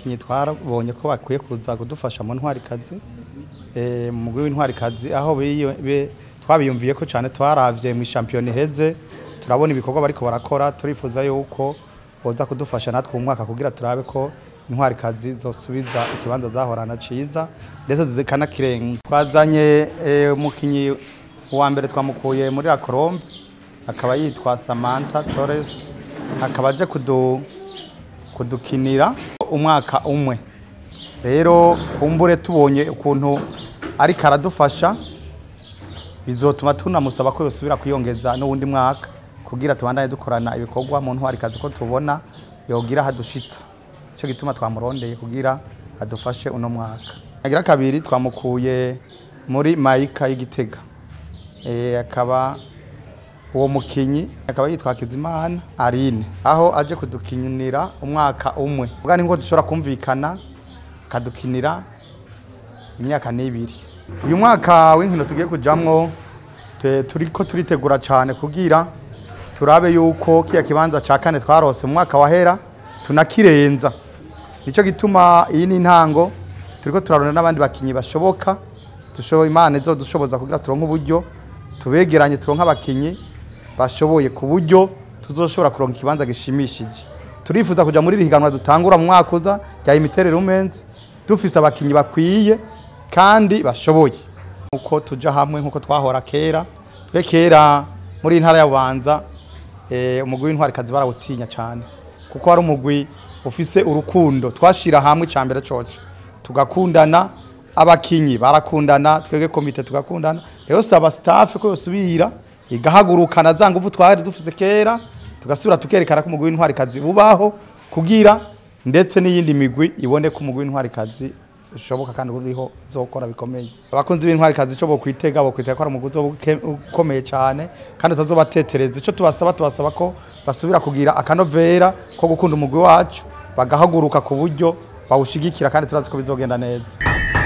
bakinyi twarabonye ko bakwiye kuza kudufasha mu ntwarikazi eh, mu mugwi w'intwarikazi aho biyo- be- twabiyumviye ko cyane twaravye mu shampiyona iheze turabona ibikorwa bariko barakora turifuza yuko boza kudufasha natwe mu mwaka kugira turabe ko intwarikazi zosubiza ikibanza zahorana ciza ndetse zikanakirenga twazanye eh, umukinyi wa mbere twamukuye muri la Colombe akaba yitwa Samantha Torres akaba aje kudu kudukinira umwaka umwe rero kumbure tubonye ukuntu ariko aradufasha bizotuma tunamusaba ko yosubira kwiyongeza n'uwundi mwaka kugira tubandanye dukorana ibikorwa mu ntwarikazi ko tubona yogira hadushitsa icyo gituma twamurondeye kugira adufashe uno mwaka agira kabiri twamukuye muri mayika y'igitega Eh, akaba uwo mukinyi akaba yitwa Kizimana Aline aho aje kudukinira umwaka umwe ubwa ni ngo dushobora kumvikana akadukinira imyaka n'ibiri uyu mwaka w'inkino tugiye kujamwo te- turiko turitegura cyane kugira turabe yuko kiya kibanza ca kane twarose mu mwaka wahera tunakirenza nicyo gituma iyi ni intango turiko turarona n'abandi bakinyi bashoboka dushoboye imana izodushoboza kugira turonke uburyo tubegeranye turonke abakinyi bashoboye ku buryo tuzoshobora kuronka ikibanza gishimishije turifuza kuja muri iri higanwa dutangura mu mwaka uza rya imiterere women's dufise abakinyi bakwiye kandi bashoboye uko tuja hamwe nkuko twahora kera twe kera muri iyi ntara ya Bubanza eh, umugwi w'intwarikazi barawutinya cyane kuko ari umugwi ufise urukundo twashira hamwe cyambere coco tugakundana abakinyi barakundana twebwe komite tugakundana rero saba staff ko yosubira igahagurukana za nguvu twari dufise kera tugasubira tukerekana ko umugwi w'intwarikazi bubaho kugira ndetse n'iyindi migwi ibone ko umugwi w'intwarikazi ushoboka kandi uriho zokora bikomeye abakunzi b'intwarikazi ico bokwitega bokwitega ko ari umugwi uzoba uke- ukomeye cyane kandi utazobatetereza ico tubasaba tubasaba ko basubira kugira akanovera ko gukunda umugwi wacu bagahaguruka ku buryo bawushigikira kandi turazi ko bizogenda neza